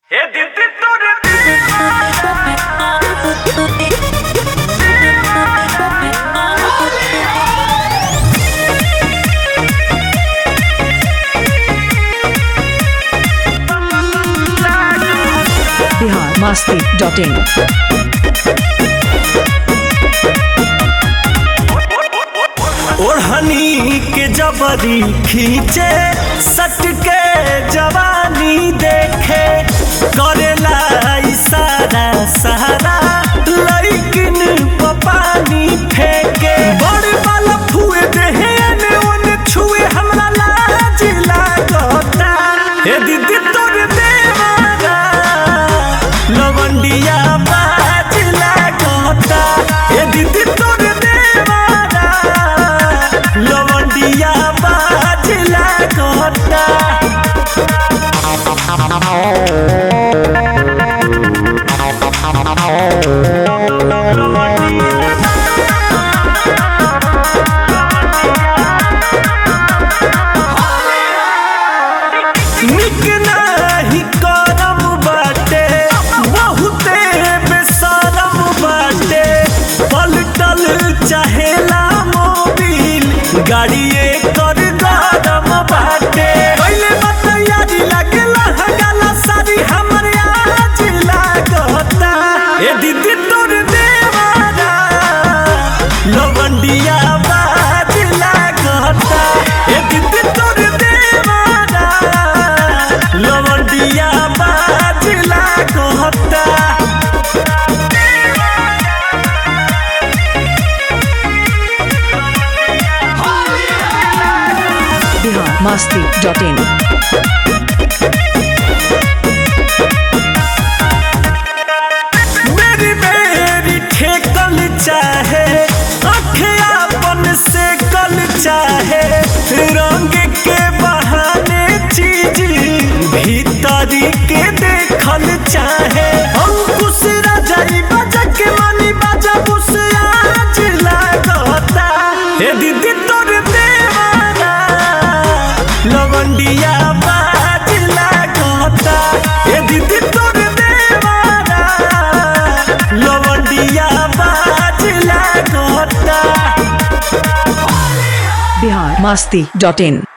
हे दीदी तोरे बिहार मस्ती डॉट इन ओढ़नी के जबरी खींचे सट के जवानी देखे करेला इशारा सहारा लइकिन प पानी फेंके बड़े वाला फुए देहे ने ओने छुए हमरा लाज लागता हे दीदी तोर देवारा लवंडिया बाज लागता हे दीदी तोर देवारा लवंडिया बाज लागता निक नाही करम बाटे बहुते बेसरम बाटे पलटल चाहेला मोबिल गाड़िए कर गरम बाटे पहले बतैयारी लगला हगाला सारी हमर आज लागता ए दीदी तोर देवारा लवंडिया बाज लागता ए दीदी तोर देवारा लवंडिया बाज लागता बिहार मस्ती डॉट इन मेरी मेरी ठेकल चाहे अखियापन से कल चाहे रंग के बहाने चीज भीतरी के देखल चाहे अंकुश राजाई बजा के मनी बजा बुस आज लागता हे दीदी तोर देवारा लवंडिया बाज लागता हे दीदी तोर देवारा लवंडिया बाज लागता बिहार मस्ती डॉट इन